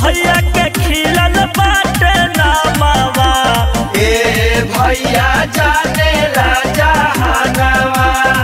भैया के खिलल बाटे नामावा ए भैया जाने राजा हनवा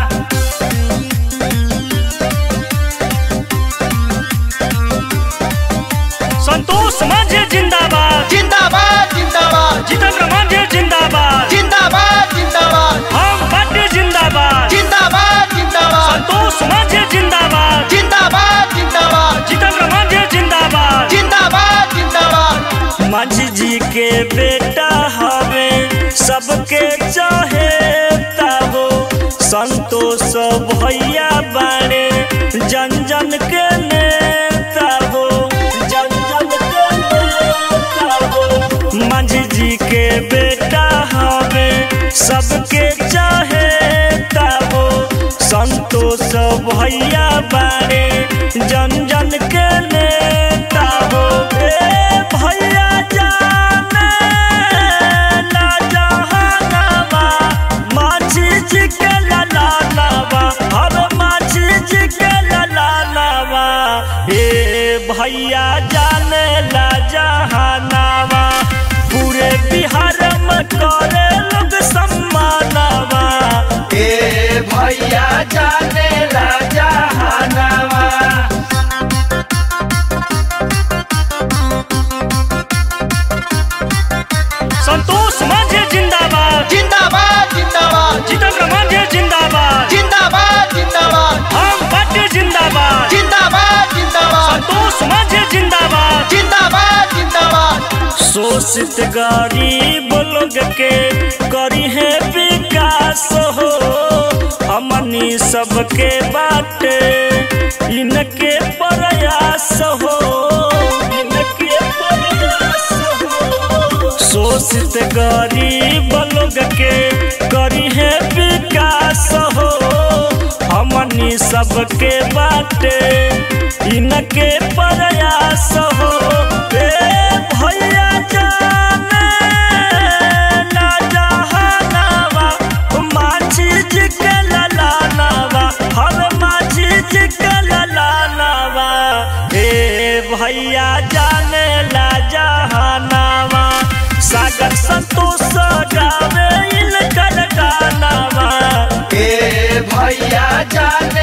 संतोष मांझे जिंदाबाद जिंदाबाद जिंदाबाद जितेंद्र मांझे जिंदाबाद जिंदाबाद जिंदाबाद हम पार्टी जिंदाबाद जिंदाबाद जिंदाबाद संतोष मांझे जिंदाबाद जिंदाबाद जिंदाबाद जितेंद्र मांझे जिंदाबाद जिंदाबाद जिंदाबाद माझी जी के बेटा हवे सबके चाहे हो संतोष भैया बारे जन जन के नेता हो जन जन के नेता हो माझी जी के बेटा हवे सबके चाहे हो संतोष भैया बारे जन जन के नेता हो ए भैया जाने ला जहानामा माछी जी के ललालावा हर माछी जी के ललालावा ए भैया जाने ला जहानामा पूरे बिहार में करे लोग सम्मानवा ए भैया जाने राजा हनवा संतोष मांझे जिंदाबाद जिंदाबाद जिंदाबाद जितेंद्र मांझे जिंदाबाद जिंदाबाद जिंदाबाद हम पार्टी जिंदाबाद जिंदाबाद जिंदाबाद संतोष मांझे जिंदाबाद जिंदाबाद जिंदाबाद शोषित गरीब लोग के करी है विकास हो हमनी सबके बाटे इनके प्रयास हो इनके प्रयास हो शोषित गरीब लोग के करी है विकास हो हमनी सबके बाटे इनके प्रयास हो ए भैया जाने ला जहानावा माछी जी के ललालावा हर माछी जी के ललालावा ए भैया जाने ला जहानावा सागर संतोष गावे इनकर गानावा ए भैया जाने